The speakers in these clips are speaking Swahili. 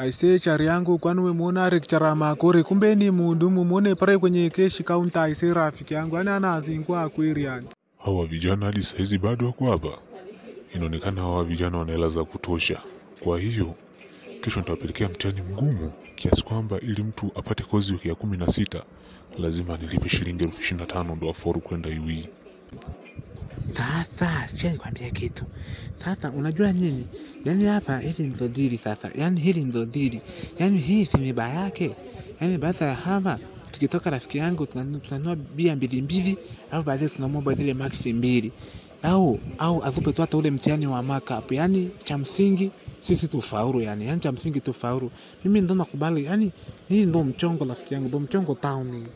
Aisee chari yangu kwani umemwona lecturer Makore kumbe ni mhudumu muone pale kwenye keshi counter aisee rafiki yangu yani anazingua kweli yani. Hawa vijana hadi saizi bado wako hapa. Inaonekana hawa vijana wana hela za kutosha. Kwa hiyo kesho nitawapelekea mtihani mgumu kiasi kwamba ili mtu apate kozi ya kumi na sita lazima nilipe shilingi elfu ishirini na tano ndo afaulu kwenda UE. Sasa sikia nikwambie kitu. Sasa unajua nini? Yaani hapa hili ndo dili sasa. Yaani hili ndo dili. Yaani hii si miba yake. Yaani baada ya hapa tukitoka rafiki yangu tunanu- tunanunua bia mbili mbili au baadaye tunamwomba zile maxi mbili au au atupe tu hata ule mtihani wa markup. Yaani cha msingi sisi tufaulu yani. Yaani cha msingi tufaulu. Mimi ndo nakubali. Yaani hii ndo mchongo rafiki yangu, ndo mchongo town hii.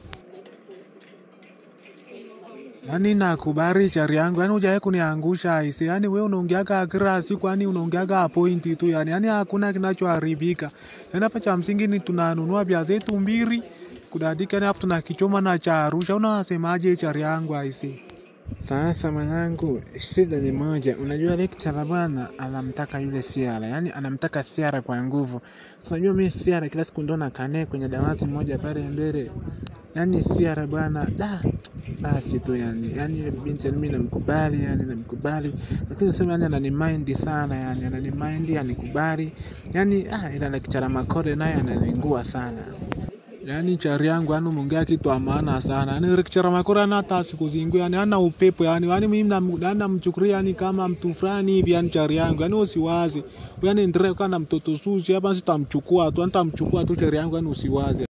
Yani nakubali chari yangu, yani hujawahi kuniangusha aise. Yani wewe unaongeaga kila siku, yani unaongeaga pointi tu yani, yani hakuna kinachoharibika. Yani hapa cha msingi ni tunanunua bia zetu mbili kudadika, yani afu tunakichoma na cha Arusha. Unasemaje chari yangu aise? Sasa mwanangu, shida ni moja. Unajua lecturer bwana anamtaka yule Siara, yaani anamtaka Siara kwa nguvu. Sasa Unajua mimi Siara kila siku ndo nakaa kwenye dawati moja pale mbele, yaani Siara bwana da basi tu yani, yani binti mimi namkubali, yani namkubali, lakini sema yani ananimind sana, yani ananimind, anikubali, yani ah, ila lecturer Makore naye anazingua sana. Yani chari yangu, yani umeongea kitu ya maana sana. Yani lecturer Makora ana hata sikuzingua, yani ana upepo yani, yani mimi nam- yani namchukulia yani kama mtu fulani hivi yani chari yangu, yani usiwaze. Yani endelee kuwa na mtoto susi hapa, sitamchukua tu, yani nitamchukua tu chari yangu, yani usiwaze.